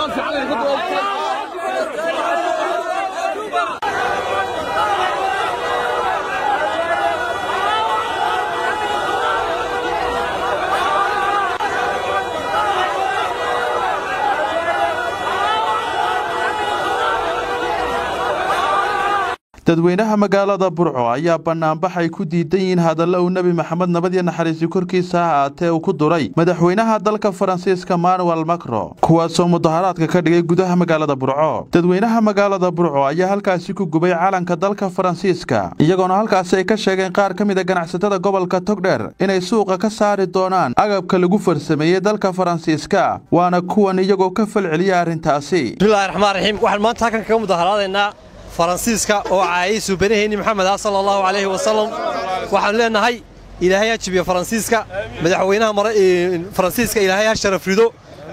dadweynaha magaalada burco ayaa banaanbax ay ku diidan yihiin hadalla uu nebi maxamed nabad iyo naxariisi korkiisa ha ahaatee uu ku duray madaxweynaha dalka faransiiska manuel macro kuwaasoo mudaharaadka ka dhigay gudaha magaalada burco dadweynaha magaalada burco ayaa halkaasi ku gubay calanka dalka faransiiska iyagoona halkaasi ay ka sheegeen qaar ka mid a ganacsatada gobolka togdher inay suuqa ka saari doonaan agabka lagu farsameeyey dalka faransiiska waana kuwan iyagoo ka falceliya arrintaasi bismillahi raxmaan raxiim waxaan maanta halkan kaga mudaharaadaynaa faransiiska oo caayay suubanaheenni maxamed ah sala allahu calayhi wasalam waxaanu leennahay ilaahay ha jibiyo faransiiska madaxweynaha faransiiska ilaahay ha sharaf rido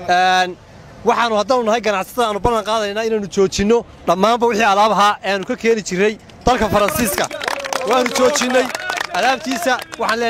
waxaannu haddaanu nahay ganacsatada aanu ballan qaadaynaa inaannu joojinno dhammaanba wixii alaab ahaa ee aanu ka keeni jirray dalka faransiiska waannu joojinnay alaabtiisa waxaan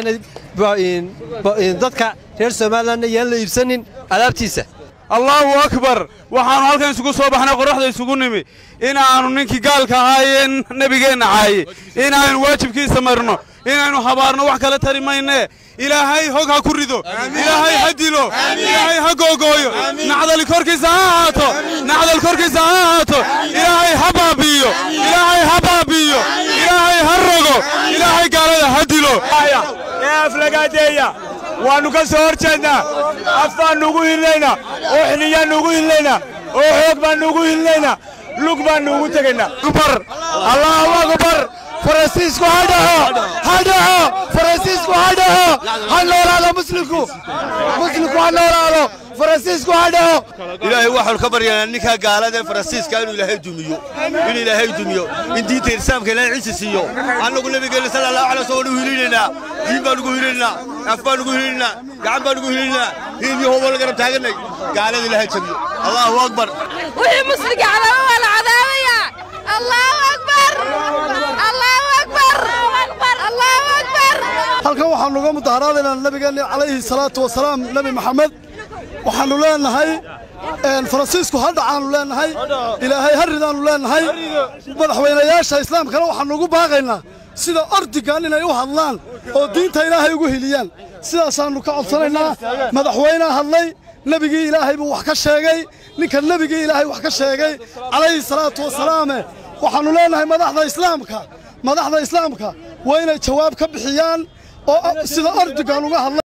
leenahay dadka reer somalilanna yaan la iibsanin alaabtiisa allaahu akbar waxaannu halkan isugu soo baxnay qorraxda isugu nimi inaannu ninkii gaalka ahaayee nebigeenna caaye inaannu waajibkiisa marno inaynu habaarno wax kale tari maynee ilaahay hog ha ku rido ilaahay ha dilo ilaahay ha googooyo nacdal korkiisa ha ahaato nacdal korkiisa ha ahaato ilaahay ha baabi'iyo ilaahay ha baabi'iyo ilaahay ha rogo ilaahay gaalada ha dilo ee aflagaadeeya waannu ka soo hor jeednaa af baannu ugu hilnaynaa oo xiniyaannu ugu hilnaynaa oo xoog baannu ugu hilnaynaa lug baannu ugu tegaynaa akbar allahu akbar faransiisku ha dhaho ha dhaho faransiisku ha dhaho ha noolaado muslimku muslimku ha noolaado faransiisku ha dhaho ilaahay waxaanu ka baryaynaa ninkaa gaalada ee faransiiska inuu ilaahay dumiyo inuu ilaahay dumiyo in diinta islaamka ilaahay ciisi siiyo annagu nabigeenna sala allahu alay wasallam waanu hilinaynaa diin baan ugu hilinaynaa af baan ugu hilinaynaa gacan baan ugu hilinaynaa hiil iyo hoobo la garab taaganay gaalada ilaahay jabiyo allahu akbar wixii musliga cadaaba waa la cadaabaya allahu akbar allahu akbar allahu akbar halkan waxaannu uga mudaharaadaynaa nabigeenna calayhi salaatu wasalaam nebi maxamed waxaannu leennahay faransiisku ha dhacaannu leennahay ilaahay ha ridaannu leennahay madaxweynayaasha islaamkana waxaannu ugu baaqaynaa sida ordigan inay u hadlaan oo diinta ilaahay ugu heliyaan sidaasaannu ka codsanaynaa madaxweynea hadlay nebigii ilaahay buu wax ka sheegay ninka nebigii ilaahay wax ka sheegay calayhi salaatu wasalaame waxaannu leennahay madaxda islaamka madaxda islaamka waa inay jawaab ka bixiyaan oo sida ordigan uga hadlay